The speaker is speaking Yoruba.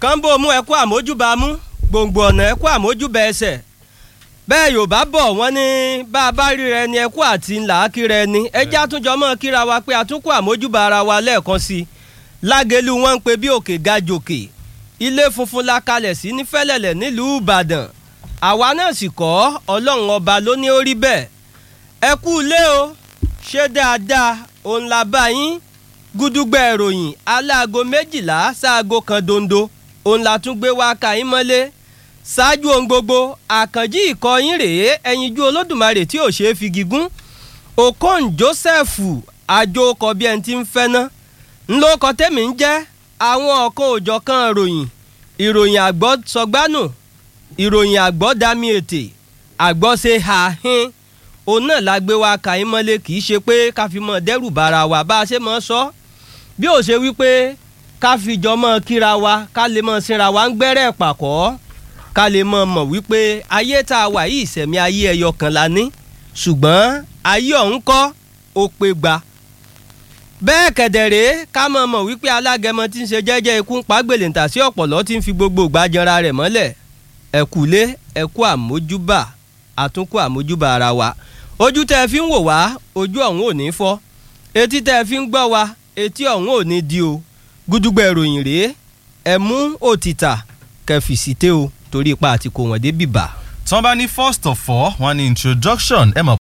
kánbó mú ẹkú àmójúbà mú gbòǹgbò ọ̀nà ẹkú àmójúbà ẹsẹ̀ bẹ́ẹ̀ yorùbá bọ̀ wọ́n ní bá a bá ríra ẹni ẹkú àti ńlá kíra ẹni ẹjẹ́ àtúnjọ mọ́ kíra wa pé àtúnkù àmójúbà ara wa lẹ́ẹ̀kan sí i lágẹ̀lú wọn ń pe bí òkè ga jòkè ilé funfun la kalẹ̀ sí ní fẹ́lẹ̀lẹ̀ nílùú ìbàdàn àwa náà sì kọ́ ọlọ́run ọba ló ní ó rí bẹ́ẹ̀ ẹ kú ilé o ṣé dáadáa òun la bá yín gúdúgbẹ́ ìròyìn aláago méjìlá sáago kan dondo òun la tún gbé wá ka yín mọ́lé ṣáájú ohun gbogbo àkànjí ìkọyín rèé ẹyinjú olódùmarè tí ò ṣeé fi gígùn okon joseph àjòkọ bí ẹni tí ń fẹ́ ná ńlọkọ tẹ́mi ń jẹ́ àwọn ọ̀kan òjọ̀kan ìròyìn ìròyìn àgbọ̀ sọgbánù ìròyìn àgbọ̀ dami ètè àgbọ̀ ṣe àhín òun náà la gbé wa ka yín mọ́lé kì í ṣe pé ká fi mọ́ dẹ́rù bara wa bá a ṣe mọ́ sọ bí ó ṣe wípé ká fi jọ mọ́ kíra wa ká lè mọ́ sinra wa ń gbẹ́rẹ́ pàkọ́ ká lè mọ́ mọ̀ wípé ayé tá a wà yìí ìṣẹ̀mí ayé ẹyọ kan la ní ṣùgbọ́n ayé ọ̀hún kọ́ ó pé gba bẹ́ẹ̀ kẹ̀dẹ̀rẹ́ ká mọ̀ mọ̀ wípé alágẹmọ tí ń ṣe jẹ́jẹ́ ikú ń pa gbèlèǹtà sí ọ̀pọ̀lọ́ tí ń fi gbogbo ìgbàjọra rẹ̀ mọ́lẹ̀ ẹ̀kúlé ẹ̀kú àmójúbà àtúnkù àmójúbà ara wa ojú tẹ́ ẹ fi ń wò wá ojú ọ̀hún ò ní fọ́ etí tẹ́ ẹ fi ń gbọ́ wa etí ọ̀hún ò ní di o gúdúgbẹ̀ ìròyìn rèé ẹ mú òtítà kẹfìsíté o torí ipa àti kò wọ́n dé bìbà. tí wọ́n bá ní first of all wọ́n ní introduction ẹ mọ̀